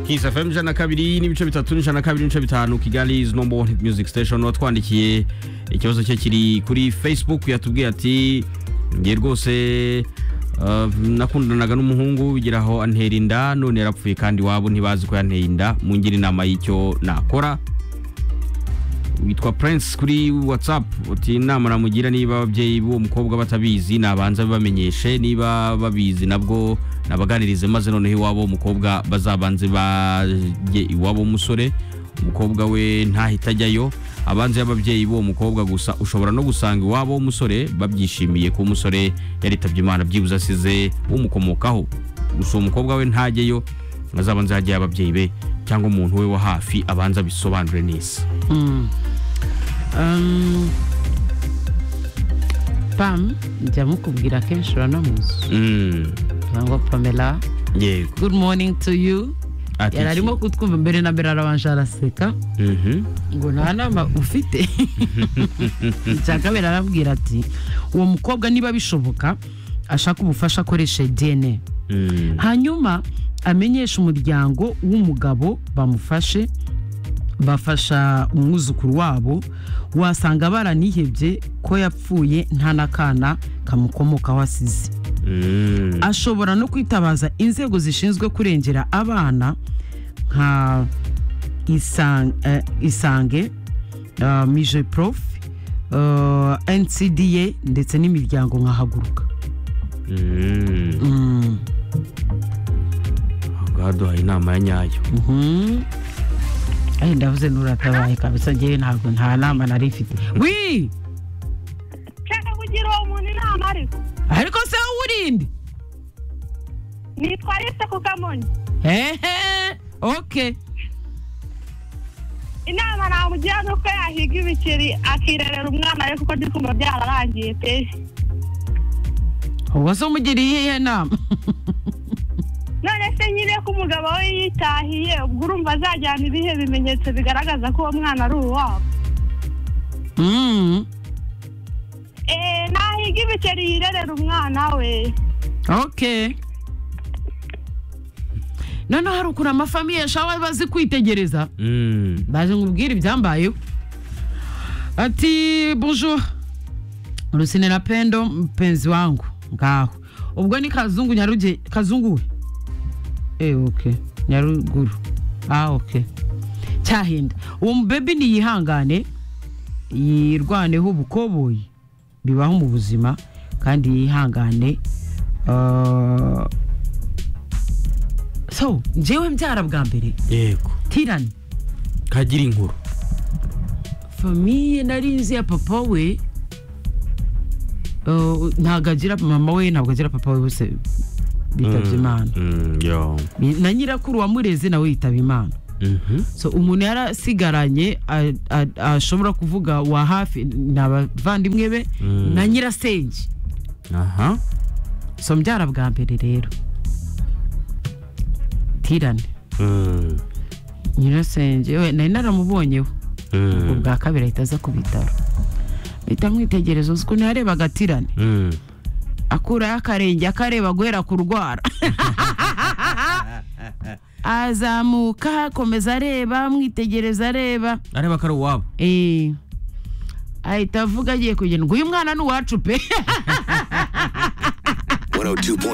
Kiss FM ijana na kabiri n'ibice bitatu n'ijana na kabiri n'ibice bitanu Kigali is number one hit music station watwandikiye ikibazo cye kiri kuri Facebook yatubwiye ati ngiye rwose Uh, nakundanaga n'umuhungu bigira aho antera inda none yarapfuye kandi iwabo ntibazi ko yanteye inda mungire inama y'icyo nakora witwa Prince kuri WhatsApp uti inama namugira niba ababyeyi b'uwo mukobwa batabizi nabanza bibamenyeshe niba babizi nabwo nabaganirize maze noneho iwabo w'umukobwa bazabanze bajye iwabo w'umusore umukobwa we ntahita ajyayo abanze y'ababyeyi b'uwo mukobwa gusa ushobora no gusanga iwabo w'umusore babyishimiye ko umusore yaritabye imana byibuze asize umukomokaho gusa uwo mukobwa we ntajyeyo azabanze hajyayo ababyeyi be cyangwa umuntu we wa hafi abanza bisobanure neza Um, pam njya mukubwira kenshi uranamuzi Mm, ngo pamela yego good morning to you Ati yari arimo kutwumva mbere na mbere arabanje araseka iki? Mhm. ngo nta nama ufite icya kabiri arabwira ati uwo mukobwa niba bishoboka ashaka ubufasha akoresha dna Mm, hanyuma amenyeshe umuryango w'umugabo bamufashe bafasha umwuzukuru wabo wasanga baranihebye ko yapfuye nta n'akana kamukomokaho asize mm, ashobora no kwitabaza inzego zishinzwe kurengera abana nka Isan- eh, isange eh, mije prof eh, ncda ndetse n'imiryango nka haguruka mm. Mm. Aha ngaha duhaye inama ya nyayo Mhm. Ay, ndavuze nuratabaye kabisa ngewe ntabwo nta nama nari mfite wi nshaka kugira uwo muntu inama ariko ariko se wowe urinde nitwa lise ku kamonyi hehe oke inama namugira ni uko yahiga ibikiri akirerera umwana we kuko ndi kumva byararangiye pe uwo se umugiriye iyihe nama none se nyine ko umugabo we yitahiye ubwo urumva azajyana ibihe bimenyetso bigaragaza ko uwo mwana ari uwabo Mm, eee nahiga ibikeri yirerera umwana we oke noneho hari ukuntu amafamiye ashobora bazi kwitegereza Mm. baje nkubwire ibyambayeho ati bonjour rusine na pendo mpenzi wangu ngaho ubwo ni kazungu nyaruge kazungu we eh okay nyaruguru ah okay cyahinda uwo mubebi niyihangane yirwaneho ubukoboyi bibaho mu buzima kandi yihangane Ah, so njyewe mbyara bwa mbere yego tirani kagira inkuru famiye nari nzi ya papa we uh, ntabwo agira mama we ntabwo agira papa we bose bitabye imana Mm, yo. na nyirakuru wamureze nawe yitaba imana Mhm. so umuntu yarasigaranye a- a- ashobora kuvuga wa hafi ni abavandimwe be Mm. na nyirasenge aha so mbyara bwa mbere rero tirane Mm, nyirasenge we nari naramubonyeho mm, ubwa kabiri ahita aza ku bitaro bita mwitegerezo uko ntiyarebaga tirane mm. akuraho akarenge akareba guhera ku rwara azamuka akomeza areba mwitegereza areba areba ko ari uwabo Eh, ahita avuga agiye kugenda ngo uyu mwana ni uwacu pe 102.9